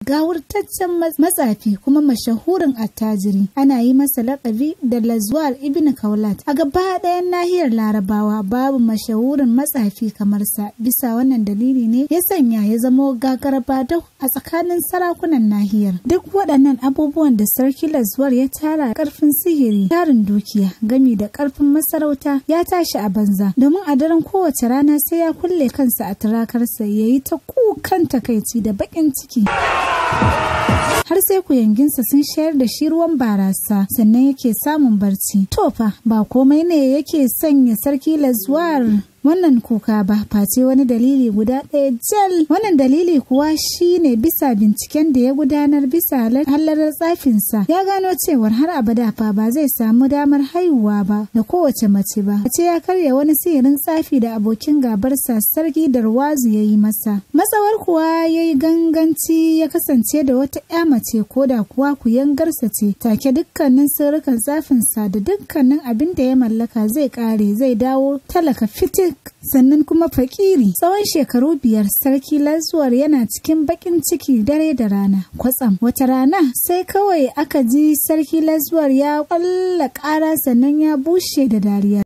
gawurtaccen matsafi kuma mashahurin attajiri ana yi masa laƙabi da lazuwar ibn kaulat a gaba ɗayan nahiyar larabawa babu mashahurin matsafi kamar sa bisa wannan dalili ne ya sanya ya zamo gagaraba dau a tsakanin sarakunan nahiyar duk waɗannan abubuwan da sarki lazuwar ya tara ƙarfin sihiri tarin dukiya gami da ƙarfin masarauta ya tashi a banza domin a daren kowace rana sai ya kulle kansa a turakarsa ya yi ta kukan takaici da baƙin ciki har sai kuyanginsa sun shayar da shi ruwan barasa sannan yake samun barci to fa ba komai ne yake sanya sarki lazuwar wannan kuka ba face wani dalili guda ɗaya jal wannan dalili kuwa shine bisa binciken da ya gudanar bisa hallarar tsafinsa ya gano cewar har abada fa ba zai samu damar haihuwa ba da kowace mace ba ce ya karya wani sihirin tsafi da abokin gabarsa sarki darwazu ya yi masa matsawar kuwa ya yi ganganci ya kasance da wata ya mace ko da kuwa kuyangarsa ce take dukkanin sirrukan tsafinsa da dukkanin abin da ya mallaka zai kare zai dawo talaka fitik sannan kuma fakiri tsawon shekaru biyar sarki lazuwar yana cikin bakin ciki dare da rana kwatsam wata rana sai kawai aka ji sarki lazuwar ya kwalla ƙara sannan ya bushe da dariya